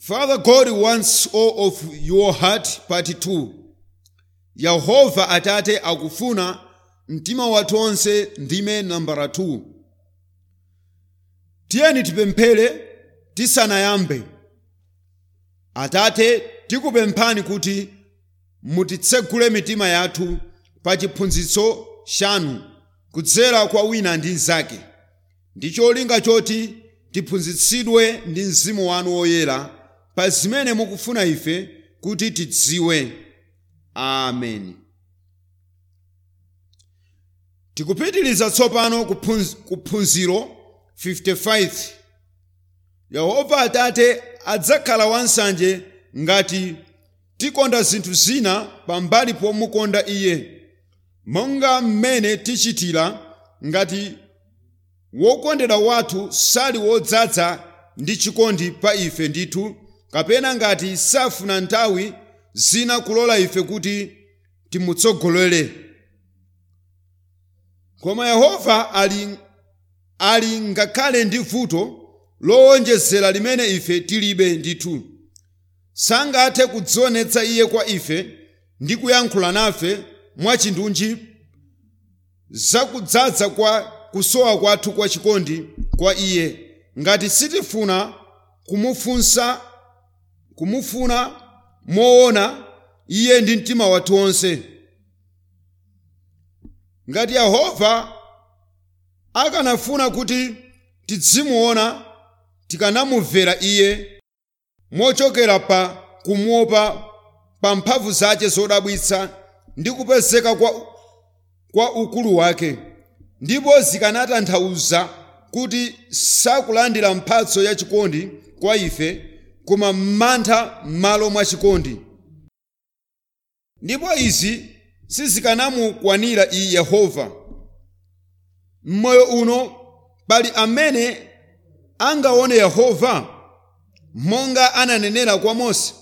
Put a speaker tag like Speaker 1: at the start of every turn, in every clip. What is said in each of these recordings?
Speaker 1: Father God wants all of your heart part 2 yehova atate akufuna mtima wathu onse ndime nambala 2 tiyeni tipemphere tisanayambe atate tikupemphani kuti mutitsegule mitima yathu pa chiphunzitso chanu kudzera kwa wina ndi mnzake ndi cholinga choti tiphunzitsidwe ndi mzimu wanu woyera pa zimene mukufuna ife kuti tidziwe amen tikupitiliza tsopano kuphunz- kuphunziro 55 yehova atate adzakhala wansanje ngati tikonda zinthu zina pambali pomukonda iye monga mmene tichitira ngati wokondedwa wathu sali wodzaza ndi chikondi pa ife ndithu kapena ngati safuna nthawi zina kulola ife kuti timutsogolere koma yehova ali, ali ngakhale ndi vuto lowonjezera limene ife tilibe ndithu sangathe kudzionetsa iye kwa ife ndi kuyankhula nafe mwachindunji zakudzaza kwa kusowa kwathu kwa chikondi kwa iye ngati sitifuna kumufunsa kumufuna moona iye ndi mtima wathu wonse ngati yehova akanafuna kuti tidzimuona tikanamumvera iye mochokera pa kumuopa pa mphamvu zake zodabwitsa ndi kupezeka kwa, kwa ukulu wake ndipo zikanatanthauza kuti sakulandira mphatso ya chikondi kwa ife koma mantha m'malo mwa chikondi ndipo izi sizikanamukwanira iyi yehova m'moyo uno pali amene angaone yehova monga ananenera kwa mose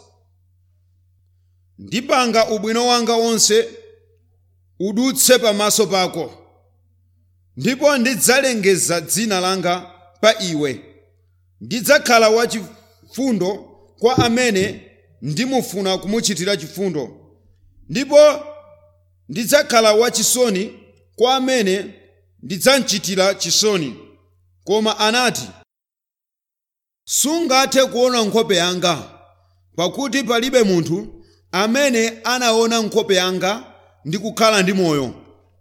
Speaker 1: ndipanga ubwino wanga wonse udutse pamaso pako ndipo ndidzalengeza dzina langa pa iwe ndidzakhala wachifundo kwa amene ndimufuna kumuchitira chifundo ndipo ndidzakhala wachisoni kwa amene ndidzamchitira chisoni koma anati sungathe kuona nkhope yanga pakuti palibe munthu amene anaona nkhope yanga ndi kukhala ndi moyo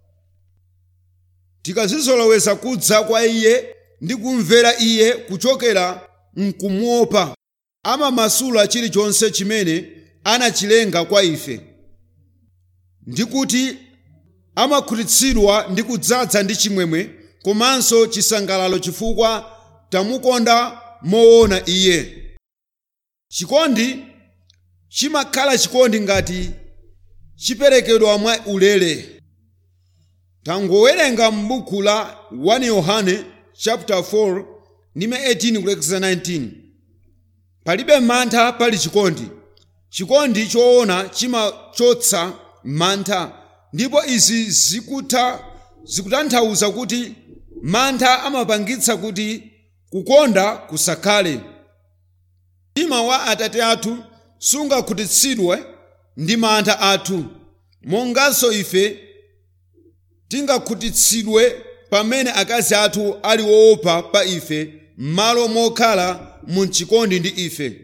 Speaker 1: tikazizoloweza kudza kwa iye ndi kumvera iye kuchokera mkumuopa amamasula chilichonse chimene anachilenga kwa ife ndi kuti amakhutitsidwa ndi kudzaza ndi chimwemwe komanso chisangalalo chifukwa tamukonda moona iye chikondi chimakhala chikondi ngati chiperekedwa mwa ulere tangowerenga m'buku la 1 yohane chapter 4 ndime 18 kulekeza 19 palibe mantha pali chikondi chikondi choona chimachotsa mantha ndipo izi zikutha zikutanthauza kuti mantha amapangitsa kuti kukonda kusakhale mtima wa atate athu sungakhutitsidwe ndi mantha athu monganso ife tingakhutitsidwe pamene akazi athu ali woopa pa ife m'malo mokhala mu chikondi ndi ife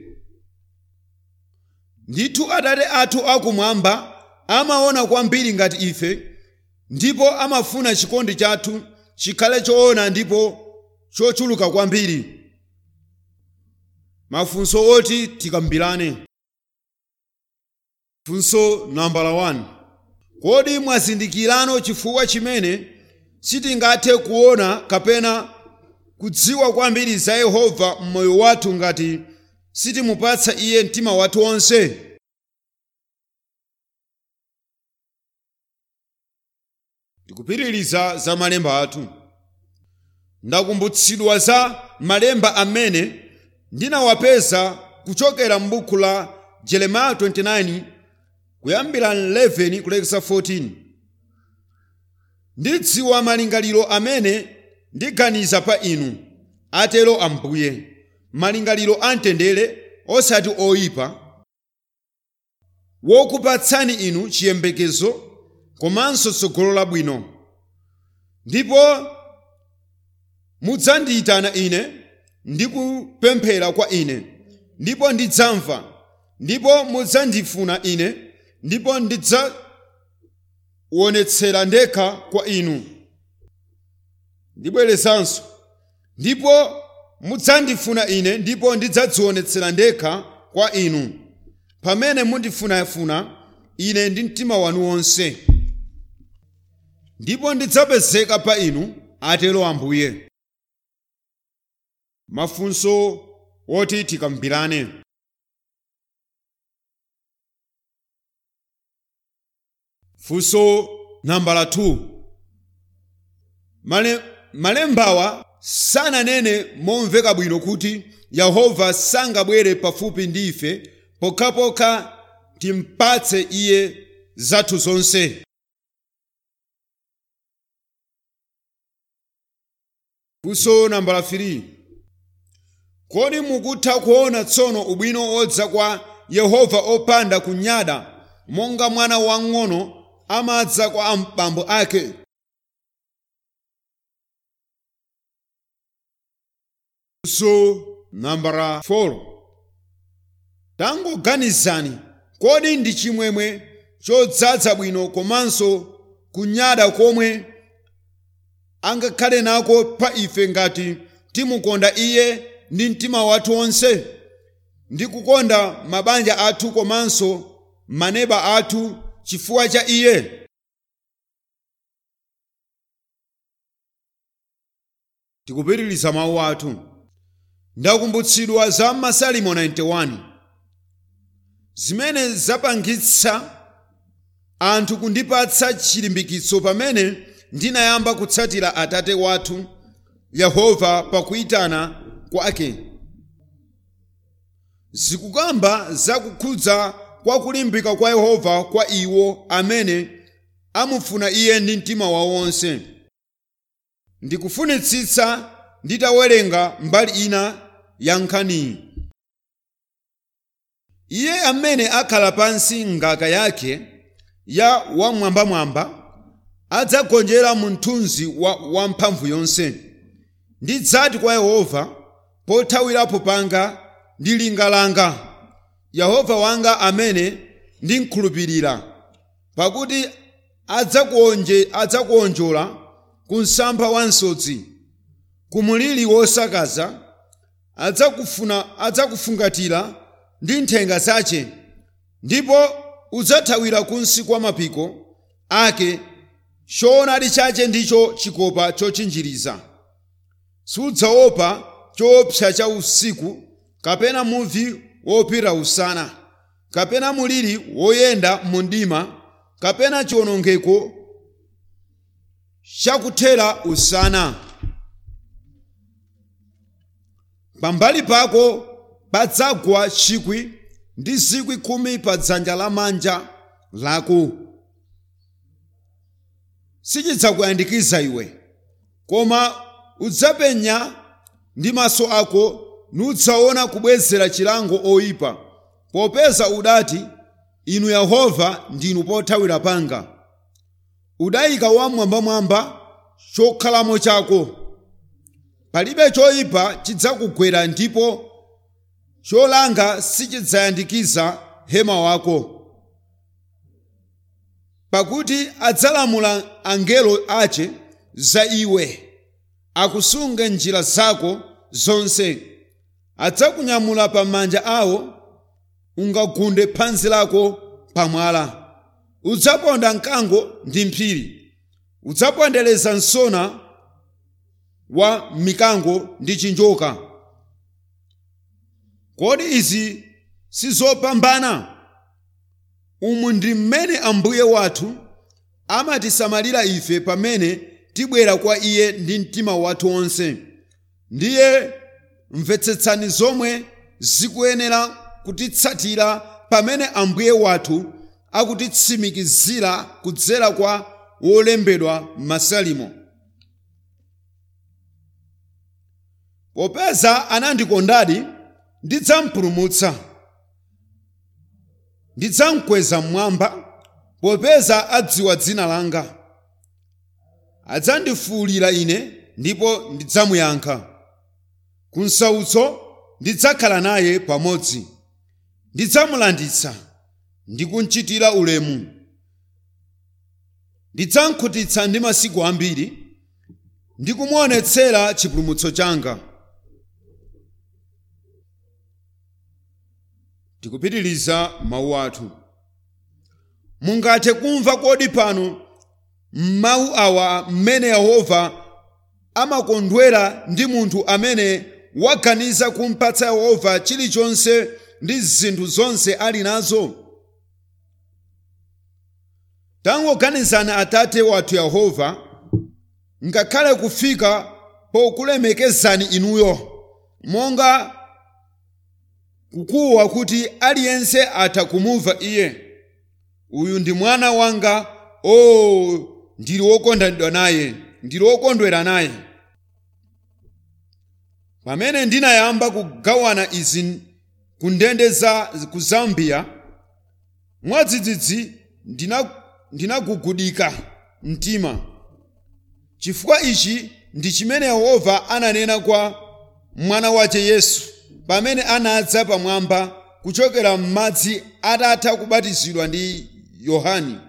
Speaker 1: ndithu atate athu akumwamba amaona kwambiri ngati ife ndipo amafuna chikondi chathu chikhale choona ndipo chochuluka kwambiri mafunso oti tikambirane funso nambala 1 kodi mwazindikirano chifukwa chimene sitingathe kuona kapena kudziwa kwambiri za yehova m'moyo wathu ngati sitimupatsa iye mtima wathu wonse tikupitiriza za malemba athu ndakumbutsidwa za malemba amene ndinawapeza kuchokera m'buku la jeremiya 29 kuyambira 11 kulekeza 14 ndidziwa malingaliro amene ndiganiza pa inu atero ambuye malingaliro amtendere osati oyipa wokupatsani inu chiyembekezo komanso tsogolo labwino ndipo mudzandiyitana ine ndi kupemphera kwa ine ndipo ndidzamva ndipo mudzandifuna ine ndipo ndidzawonetsera ndekha kwa inu ndibwerezanso ndipo mudzandifuna ine ndipo ndidzadzionetsera ndekha kwa inu pamene mundifunafuna ine ndi mtima wanu wonse ndipo ndidzapezeka pa inu atero ambuye mafunso woti tikambirane funso nambala 2 Male, malembawa sananene momveka bwino kuti yehova sangabwere pafupi ndi ife pokhapokha timpatse iye zathu zonse funso nambala 3 kodi mukutha kuona tsono ubwino odza kwa yehova opanda kunyada monga mwana wang'ono amadza kwa abambo ake funso nambala 4 tangoganizani kodi ndi chimwemwe chodzaza bwino komanso kunyada komwe angakhale nako pa ife ngati timukonda iye ndi mtima wathu wonse ndi kukonda mabanja athu komanso maneba athu chifukwa cha iye tikupitiriza mawu athu ndakumbutsidwa za masalimo 91 zimene zapangitsa anthu kundipatsa chilimbikitso pamene ndinayamba kutsatira atate wathu yehova pakuyitana kwake zikukamba zakukhudza kwa kulimbika kwa yehova kwa iwo amene amufuna iye ndi mtima wawo wonse ndikufunitsitsa nditawerenga mbali ina ya nkhaniyi iye amene akhala pansi ngaka yake ya wamwambamwamba adzagonjera mu mthunzi wa wamphamvu yonse ndidzati kwa yehova pothawirapo panga ndi linga langa yehova wanga amene ndimkhulupirira pakuti adzakuonje adzakuonjola ku msampha wa msodzi ku muliri wosakaza adzakufuna adzakufungatira ndi nthenga zace ndipo udzathawira kunsi kwa mapiko ake choonadi chache ndicho chikopa chochinjiriza sudzaopa choopsa cha usiku kapena muvi wopita usana kapena muliri woyenda mu mdima kapena chiwonongeko chakuthera usana pambali pako padzagwa chikwi ndi zikwi khumi pa dzanja lamanja lako sichidzakuyandikiza iwe koma udzapenya ndi maso ako nudzaona kubwezera chilango oyipa popeza udati inu yehova ndinu pothawira panga udayika wamwambamwamba chokhalamo chako palibe choyipa chidzakugwera ndipo cholanga sichidzayandikiza hema wako pakuti adzalamula angelo ache za iwe akusunge njira zako zonse adzakunyamula pa manja awo ungagunde phazi lako pamwala udzaponda mkango ndi mphiri udzapondereza msona wa mikango ndi chinjoka kodi izi sizopambana umu ndi mmene ambuye wathu amatisamalira ife pamene tibwera kwa iye ndi mtima wathu wonse ndiye mvetsetsani zomwe zikuyenera kutitsatira pamene ambuye wathu akutitsimikizira kudzera kwa wolembedwa masalimo popeza anandikondadi ndidzampulumutsa ndidzamkweza mmwamba popeza adziwa dzina langa adzandifuwulira ine ndipo ndidzamuyankha ku msautso ndidzakhala naye pamodzi ndidzamulanditsa ndi kumchitira ulemu ndidzamkhutitsa ndi masiku ambiri ndi kumuonetsera chipulumutso changa tikupitiliza mawu athu mungathe kumva kodi pano m'mawu awa mmene yehova amakondwera ndi munthu amene waganiza kumpatsa yehova chilichonse ndi zinthu zonse ali nazo tangoganizani atate wathu yehova ngakhale kufika pokulemekezani inuyo monga kukuwa kuti aliyense atha kumumva iye uyu ndi mwana wanga o ndili wokondedwa naye ndili wokondwera naye pamene ndinayamba kugawana izi ku ndende za ku zambia mwadzidzidzi ndinagugudika mtima chifukwa ichi ndi chimene yehova ananena kwa mwana wace yesu pamene anadza pamwamba kuchokera m'madzi atatha kubatizidwa ndi yohani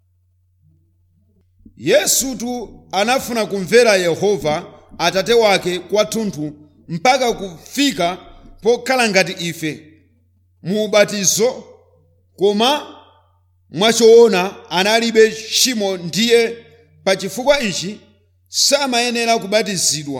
Speaker 1: yesutu anafuna kumvera yehova atate wake kwathunthu mpaka kufika pokhala ngati ife mu ubatizo koma mwachoona analibe tchimo ndiye pa chifukwa ichi samayenera kubatizidwa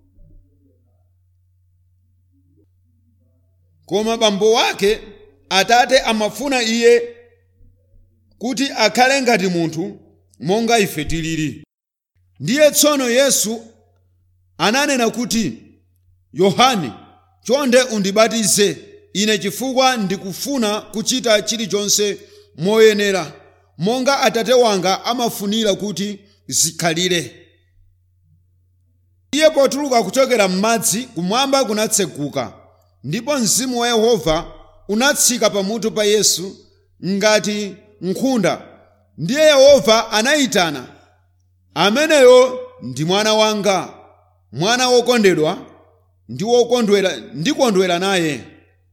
Speaker 1: koma bambo wake atate amafuna iye kuti akhale ngati munthu monga ife tilili ndiye tsono yesu ananena kuti yohane chonde undibatize ine chifukwa ndikufuna kuchita chilichonse moyenera monga atate wanga amafunira kuti zikhalire iye potuluka kuchokera m'madzi kumwamba kunatseguka ndipo mzimu wa yehova unatsika pamutu pa yesu ngati nkhunda ndiye yehova anayitana ameneyo ndi mwana wanga mwana wokondedwa ndi wokondwera ndikondwera naye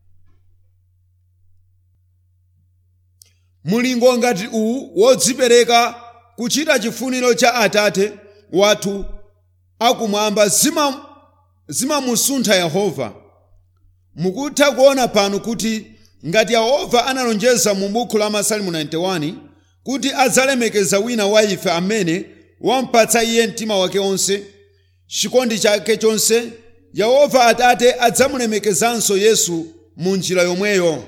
Speaker 1: mulingo ngati uwu wodzipereka kuchita chifuniro cha atate wathu akumwamba zimamusuntha yehova mukutha kuona pano kuti ngati yehova analonjeza mu buku la masalimu 91 kuti adzalemekeza wina wa ife amene wampatsa iye mtima wake onse chikondi chake chonse yehova atate adzamulemekezanso yesu mu njira yomweyo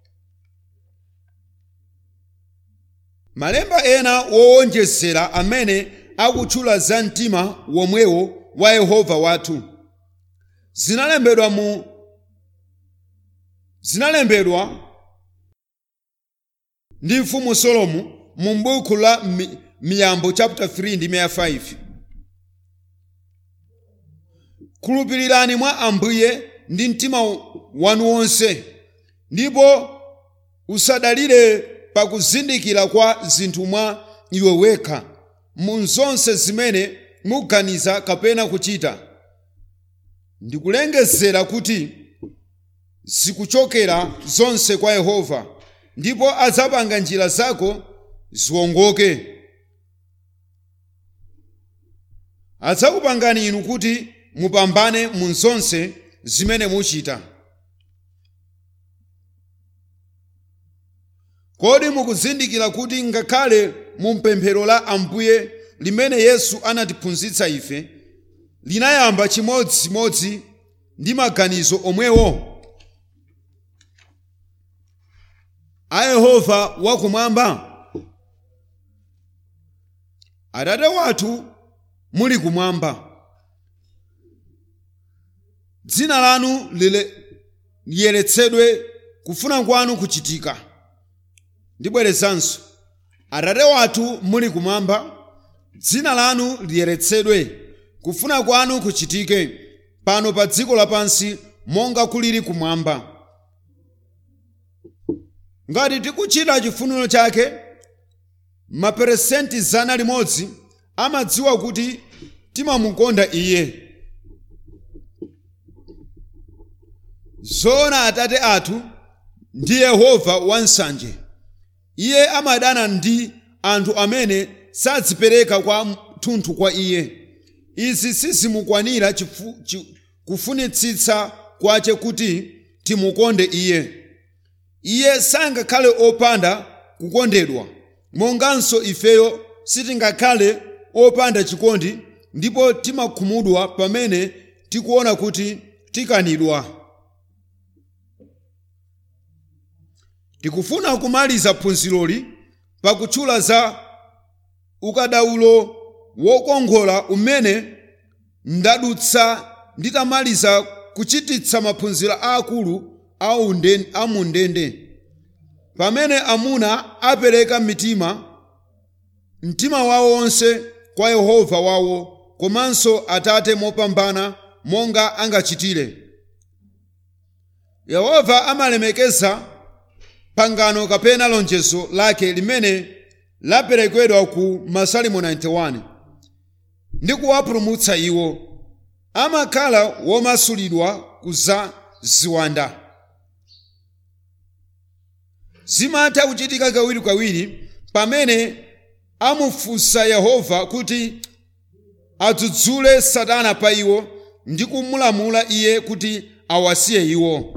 Speaker 1: malemba ena wowonjezera amene akutchula za mtima womwewo wa yehova wathu zinalembedwa mu zinalembedwa ndi mfumu solomo mu buku la miyambo chapter 3 ndi 5 khulupirirani mwa ambuye ndi mtima wanu wonse ndipo usadalire pakuzindikira kwa zinthu mwa iwe wekha mu zonse zimene muganiza kapena kuchita ndikulengezera kuti zikuchokera zonse kwa yehova ndipo adzapanga njira zako ziwongoke adzakupangani inu kuti mupambane mu zonse zimene muchita kodi mukuzindikira kuti ngakhale mu mpemphero la ambuye limene yesu anatiphunzitsa ife linayamba chimodzimodzi ndi maganizo omwewo a yehova wakumwamba atate wathu muli kumwamba dzina lanu liyeretsedwe kufuna kwanu kuchitika ndibwerezanso atate wathu muli kumwamba dzina lanu liyeretsedwe kufuna kwanu kuchitike pano pa dziko lapansi monga kulili kumwamba ngati tikuchita chifuniro chake maperesenti zana limodzi amadziwa kuti timamukonda iye zoona atate athu ndi yehova wansanje iye amadana ndi anthu amene sadzipereka kwa thunthu kwa iye izi sizimukwanira chifu, chi, kufunitsitsa kwace kuti timukonde iye iye sangakhale opanda kukondedwa monganso ifeyo sitingakhale opanda chikondi ndipo timakhumudwa pamene tikuona kuti tikanidwa tikufuna kumaliza phunziroli pakutchula za ukadaulo wokongola umene ndadutsa nditamaliza kuchititsa maphunziro aakulu a mundende pamene amuna apereka mitima mtima wawo wonse kwa yehova wawo komanso atate mopambana monga angachitire yehova amalemekeza pangano kapena lonjezo lake limene laperekedwa ku masalimo 91 ndi kuwapulumutsa iwo amakhala womasulidwa kuza ziwanda zimatha kuchitika kawirikawiri pamene amufunsa yehova kuti adzudzule satana pa iwo ndi kumulamula iye kuti awasiye iwo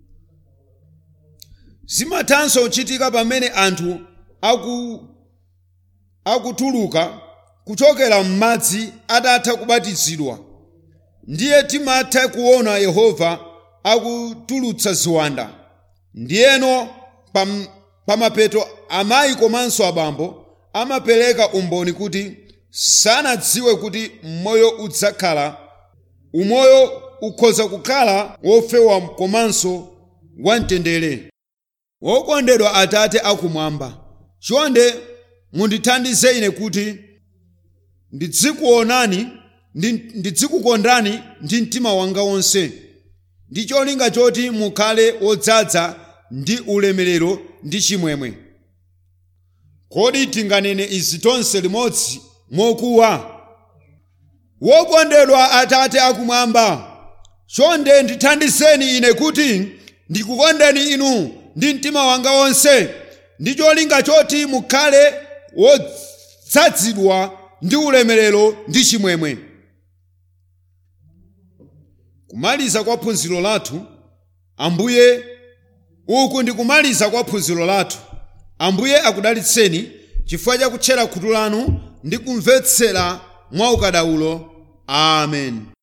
Speaker 1: zimathanso kuchitika pamene anthu aku akutuluka kuchokera m'madzi atatha kubatizidwa ndiye timatha kuona yehova akutulutsa ziwanda ndiyeno pamapeto amayi komanso abambo amapereka umboni kuti sanadziwe kuti moyo udzakhala umoyo ukhoza kukhala wofewa komanso wamtendere wokondedwa atate akumwamba chonde mundithandize ine kuti ndidzikuonani ndidzikukondani ndi mtima wanga wonse ndi cholinga choti mukhale wodzaza ndi ulemerero ndi chimwemwe kodi tinganene izi tonse limodzi mokuwa wokondedwa atate akumwamba chonde ndithandizeni ine kuti ndikukondeni inu ndi mtima wanga wonse ndi cholinga choti mukhale wodzazidwa ndi ulemerero ndi chimwemwe kumaliza kwa phunziro lathu ambuye uku ndi kumaliza kwa phunziro lathu ambuye akudalitseni chifukwa cha kutchera khutu lanu ndi kumvetsera mwa ukadaulo amen